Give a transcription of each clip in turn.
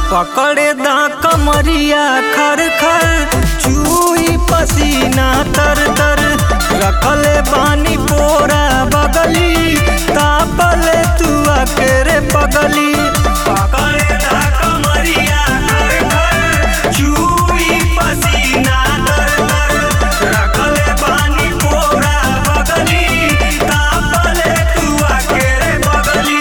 पकड़े दा कमरिया खर खर चूई पसीना तर तर रखले बानी पोरा बगली तापले तू अकेरे पगली पकड़े दा कमरिया खर खर चूई पसीना तर तर रखले बानी पोरा बगली तापले तू अकेरे बगली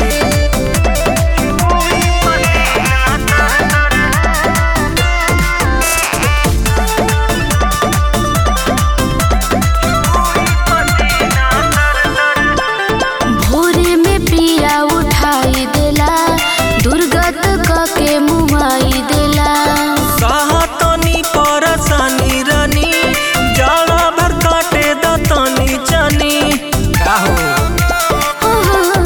भोरे में पिया उठाई देला दुर्गत क के मुआई देला साहतनी परसानी रानी जाला भर काटे दतनी चनी का हो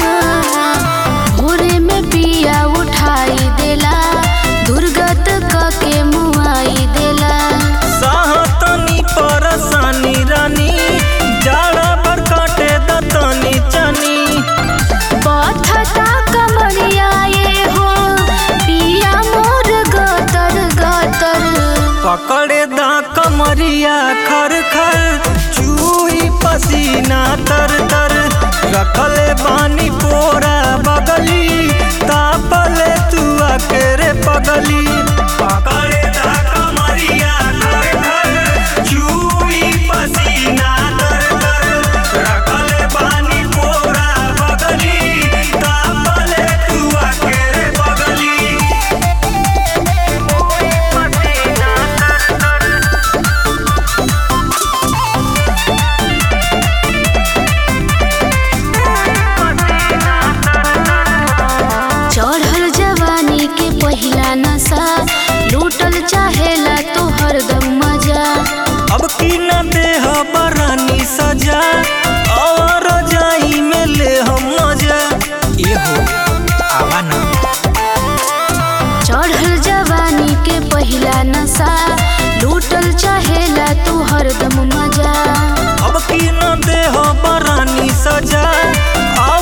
भोरे में पिया उठाई देला दुर्गत क के मुआई देला साहतनी परसानी रानी जाला भर काटे दतनी चनी पथता कमरिया ये हो पिया मोर गतर गतर पकड़े दा कमरिया खर खर चूई पसीना तर तर रखले बानी पोरा बगली तापले तू अकेरे पगली पकड़े दा कमरिया खर खर चूई पसीना तर तर रखले बानी पोरा बगली तापले तू अकेरे पगली चढ़ल जवानी के पहिला नशा लूटल चाहेला तो हरदम मजा अब की न देह बरानी सजा और जाई में ले हम मजा ये हो आवा ना चढ़ल जवानी के पहिला नशा लूटल चाहेला तू हरदम मजा अब की न देह बरानी सजा